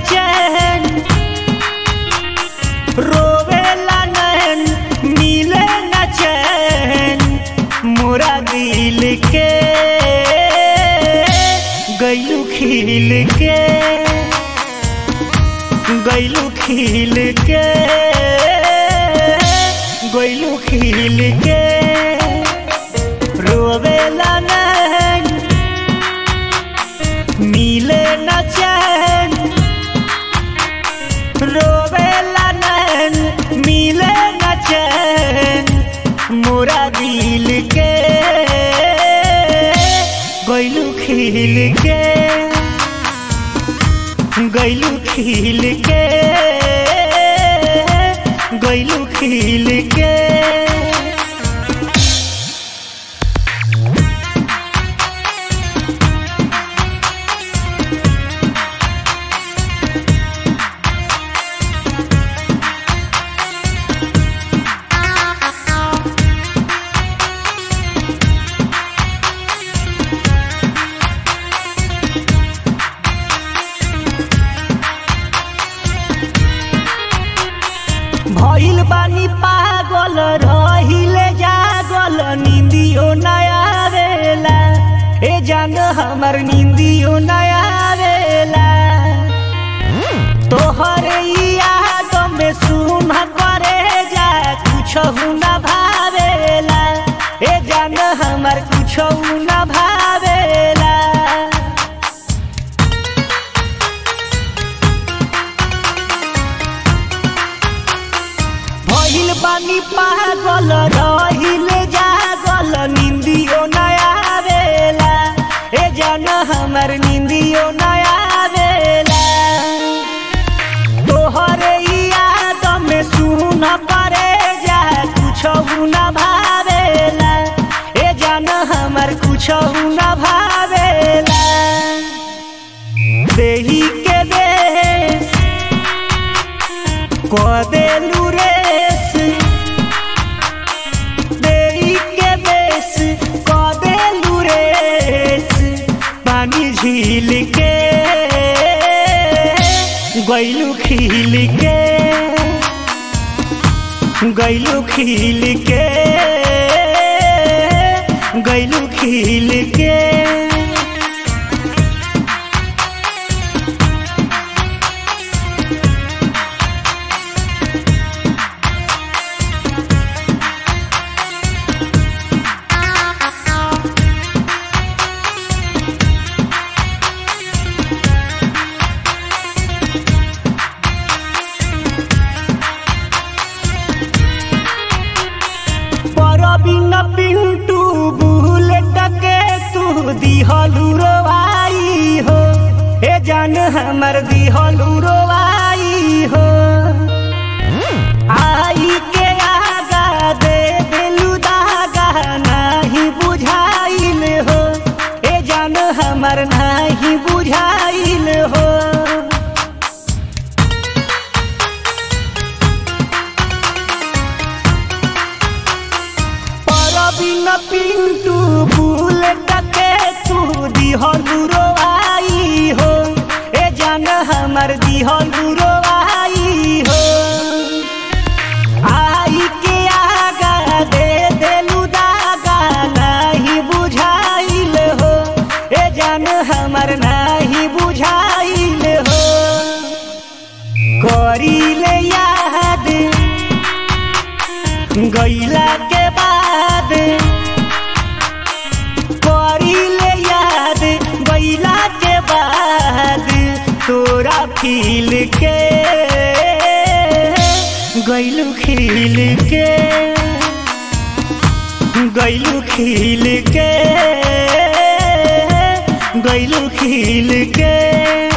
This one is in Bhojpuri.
चैन रोवेला नैन मिले न चैन मोरा दिल के गैलू खिल के गैलू खिल के गैलू खिल के रोवेला नैन मिले न चैन रोवेला नैन मिले न चैन मोरा दिल के गैलू खिल के गैलू खिल के गैलू खिल के भइल बानी पागल रहिले जागल निंदियो नया आवेला ए जान हमर निंदियो नया आवेला तोहर ई याद में सुन करे जा कुछ न भावेला ए जान हमर कुछ न भावेला भइल बानी पागल रहिले जागल निंदियो नया आवेला ए जान हमर निंदियो नया आवेला तोहरे ई याद में सुन करे जा कुछ न भावेला ए जान हमर कुछ न भावेला देही के देश कदेलू रेस देई के बेस कदेलू रेस पानी झील के गैलू खिल के गैलू खिल के गैलू खिल के परबिन पिंटू बुलेट के तू दिहलू रोवाई हो ए जान हमर दिहलू रोवाई हो आई के आगा दे दिलू दागा नाही बुझाइल हो ए जान हमर नाही बुझाइल हो परबिन पिंटू बुलेट के तू दिहलू रोवाई हो ए जान हमर दिहलू रोवाई हो आई के आगा दे देलू दागा नाही बुझाइल हो ए जान हमर नाही बुझाइल हो करीले याद गैला के बाद करीले याद गैला के बाद तोरा फील के गैलू खिल के गैलू खिल के गैलू खिल के